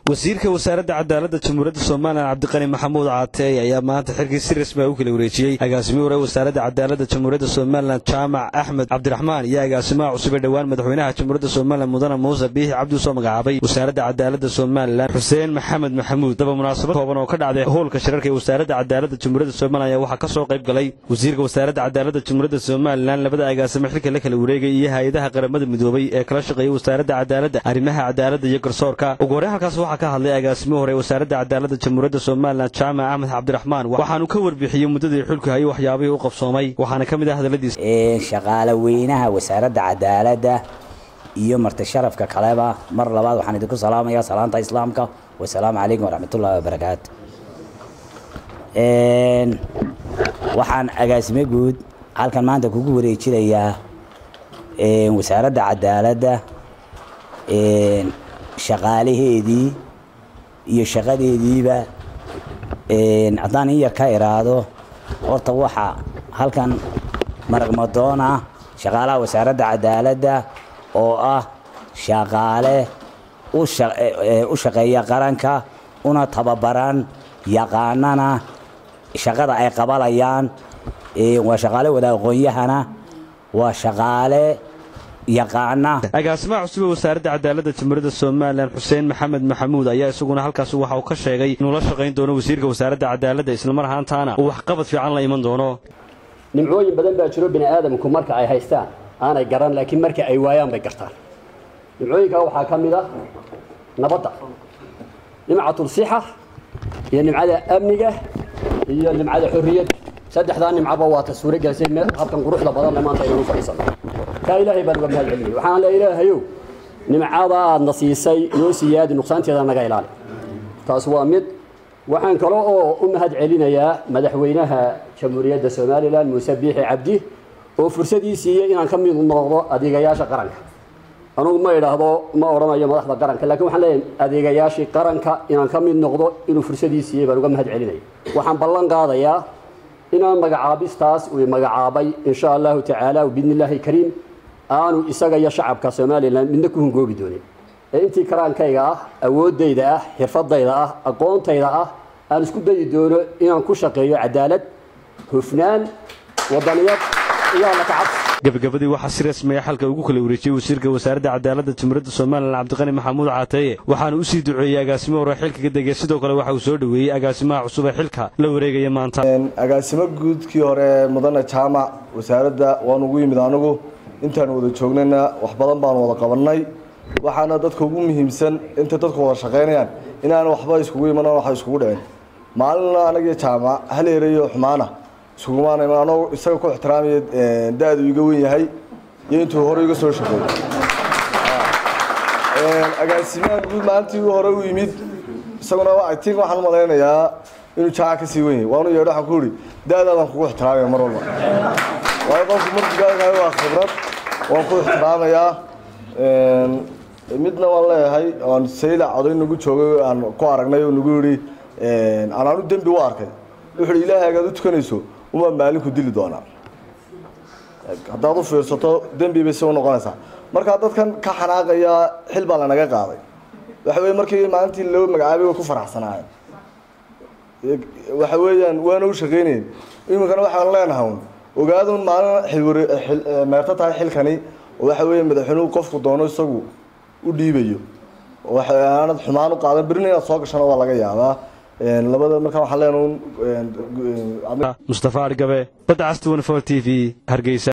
wasiirka wasaaradda cadaaladda jamhuuriyadda somalilan cabdiqani maxamuud caateey ayaa maanta xilkii si rasmi a u kala wareejiyey agaasimihi hore wasaaradda cadaaladda jamhuuriyadda somalilan jaamac axmed cabdiraxmaan iyo agaasimaha cusub ee dhowaan madaxweynaha jamhuuriyadda somalilan mudane muuse biixi cabdi usoo magacaabay wasaaradda cadaaladda somalilan xuseen maxamed maxamuud daba munaasabad kooban oo ka dhacday howlka shirarka ee wasaaradda cadaaladda jamhuuriyadda somalilan ayaa waxaa ka soo qayb galay wasiirka wasaaradda cadaaladda jamhuuriyadda somalilan labada agaasimo xilka la kala wareegay iyo hay-adaha qaramada midoobay ee kala shaqeeya wasaaradda cadaaladda arrimaha cadaaladda iyo garsoorka ugu horreyn halkaas waxaa ka hadlay agaasimo hore wasaaradda cadaaladda jamhuuriyadda somalilan jaamac axmed cabdiraxmaan waxaanu ka warbixiyey muddadii xulku hayay waxyaabihii u qabsoomay waxaana ka mid ah hadalladiisa shaqaale weynaha wasaaradda cadaaladda iyo marti sharafka kaleba mar labaad waxaan idinku salaamayaa salaanta islaamka wasalaamu calaykum waraxmatullahi wabarakaatu waxaan agaasimo guud halkan maanta kugu wareejinayaa wasaaradda cadaaladda shaqaalaheedii iyo shaqadeediiba haddaan in yar ka iraado horta waxa halkan maragmadoona shaqaalaha wasaaradda cadaaladda oo ah shaqaale u shaqeeya qaranka una tababaran yaqaanana shaqada ay qabanayaan waa shaqaale wada aqoon-yahana waa shaqaale yaqaana agaasimaha cusub ee wasaaradda cadaaladda jamhuuriyadda somalilan xuseen maxamed maxamuud ayaa isaguna halkaasi waxa uu ka sheegay inuu la shaqayn doono wasiirka wasaaradda cadaaladda islamar ahaantaana uu waxqabad fiican la iman doono nimcooyin badan baa jiro bini aadamku marka ay haystaan aanay garan laakiin marka ay waayaan bay gartaan nimcooyinkaa waxaa ka mid ah nabadda nimcatul sixa iyo nimcada amniga iyo nimcada xorriyadda saddexdaa nimcaba waa ta suuro gelisay habkan quruxda badan le maanta inanu fadhiisano kaa ilaahay baan uga mahad celinaya waxaan le ilaahayow nimcada aadna siisay noo siyaadi nuqsaanteeda naga ilaali taas waa mid waxaan kale oo u mahad celinayaa madaxweynaha jamhuuriyadda somalilan muuse biixi cabdi oo fursadii siiyey inaan ka mid noqdo adeegayaasha qaranka anugu ma idhaahdo ma odhanayo madaxda qaranka lakiin waxaan leeyahay adeegayaashii qaranka inaan ka mid noqdo inuu fursadii siiyey baan uga mahad celinaya waxaan ballan qaadayaa inaan magacaabistaas uu magacaabay insha allahu tacaala biidni illaahi kariim aanu isaga iyo shacabka somalilan midna ku hungoobi doonin ee intii karaankayga ah awooddayda ah xirfadayda ah aqoontayda ah aan isku dayi doono inaan ku shaqeeyo cadaalad hufnaan wadaniyad iyo alla kacabsi gabagabadii waxaa si rasmiya xalka ugu kala wareejiyey wasiirka wasaaradda cadaaladda jamhuuriyadda somalilan cabdiqani maxamuud caateeye waxaana u sii duceeyey agaasimo hore xilka ka degay sidoo kale waxa uu soo dhoweeyey agaasimaha cusub ee xilka la wareegaya maanta agaasimo guudkii hore mudane jaamac wasaaradda waan ugu yimid anigu intaan wada joognayna wax badan baan wada qabannay waxaana dadka ugu muhiimsan intay dadku wada shaqaynayaan inaan waxba iskugu imanan waxa iskugu dhicin maalinna anagiyo jaamac hal erayo xumaana iskugumaana iman anoo isaga ku ixtiraamaya da-du iga wen yahay iyo intuu hore iga soo shaqeeyey agaasimaha guud maalintii hore u yimid isaguna tin waxaan u malaynayaa inuu jaamac ka sii wen yahay waanu yeedho waxaan ku ihi da-daadaan kugu ixtiraamaya mar walba waayo qofku markugaalkahay waa khibrad waan ku ixtiraamayaa midna waan leeyahay aan sayla coday nagu joogay aan ku aragnay oo nagu yihi anaanu dembi u arkay wuxuu hi ilaahay agaad u tukanayso umaa maalinku dili doonaa haddaad u fiirsato dembi bay si u noqonaysaa markaa dadkan ka xanaaqaya xil baa lanaga qaaday waxa weye markii maalintii loo magacaabay way ku faraxsanaayeen waxa weeyaan waana u shaqaynayen iminkana waxaan leenahay un ogaadun maalin xilware meerto tahay xilkani oo waxa weeye madaxweynuhu qofku doono isagu u dhiibayo waxaanad xumaan u qaadan berina inaad soo gashana waa laga yaabaa labada markaa waxaan leenahay mustafa argabe badda casti t v hargeysa